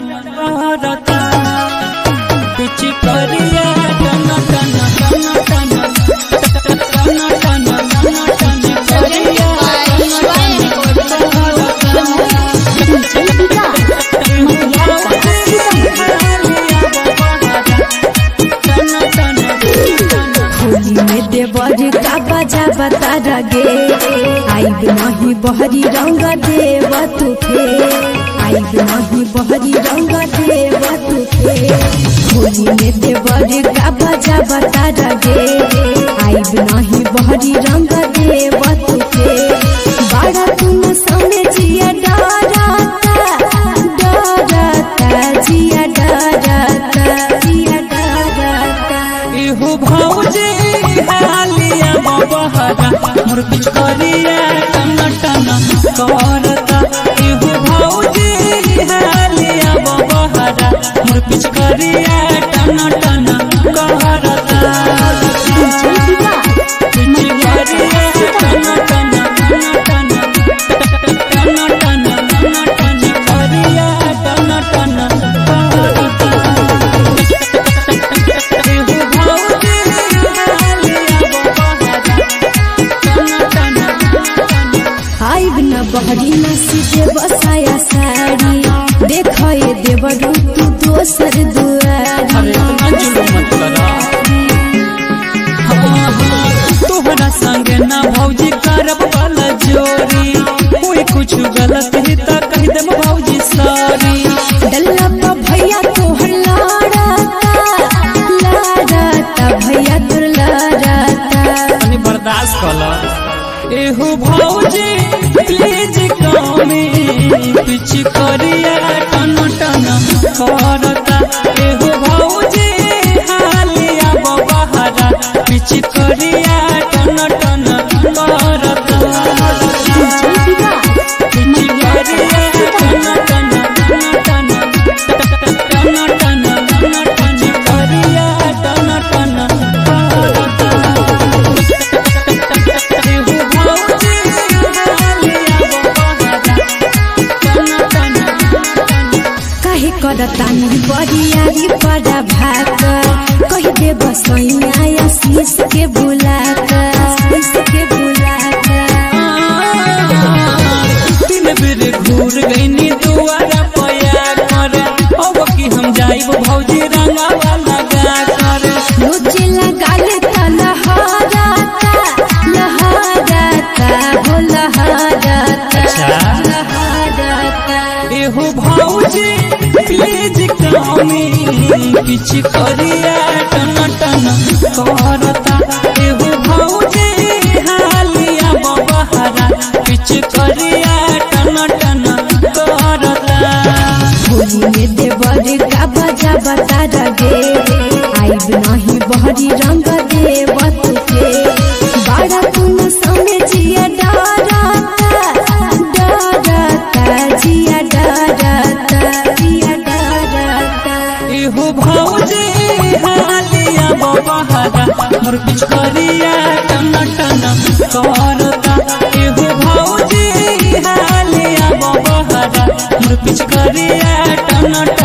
करता कुछ करिया टन टन टन टन टन टन टन टन करिया होली में देवर का बजा बता रगे आइब नहीं बहरी रंग देव तुफे आइब नहीं बहरी रंग देव तुफे होली में देवर का बजा बता रगे आइब नहीं बहरी रंग देव तुफे बड़ा तुम समझिया डराता डराता जिया डराता जिया डराता इहु भौजी हालिया बबहरा मोर कुछ करिया टन टन करता इहु भौजी हालिया बबहरा मोर कुछ करिया टन टन करता कुछ करिया टन टन टन टन टन टन टन करिया टन टन आइब न बहरी न सीधे बसाया साड़ी देख ये देवरू तू दोसर दुआरी तोहरा संग ना भौजी करब वाला जोरी कोई कुछ गलत ही तो कह देम भौजी सॉरी डल्ला पा भैया तोहर लाड़ाता लाड़ाता भैया तोर लाड़ाता तनी बर्दाश्त कला एहू भौजी प्लीज कमी पिछ करिया टन टन करता एहू भौजी हालिया बबहरा पिछ करिया टन टन करता काहे करता नी बरियारी बड़ा भाग कह दे बसैया आशीष के बुला कर आशीष के बुला कर तीन बेर घूर गईनी दुआरा पया कर अब की हम जाइब भौजी रंगा वाला गा कर मुझे लगा लेता लहराता लहराता हो लहराता लहराता एहू भौजी प्लीज कमी किछ करिया टन टन करता एहू भौजी हालिया बबहरा किछ करिया टन टन करता होली में देवर का बजा बता रगे आइब नहीं बहरी रंग देव तुके बड़ा तुम समझिया डराता डराता जिया डराता जिया डराता एहू भौजी हालिया बबहरा मोर कुछ करिया टन टन करता एहू भौजी हालिया बबहरा मोर कुछ करिया टन टन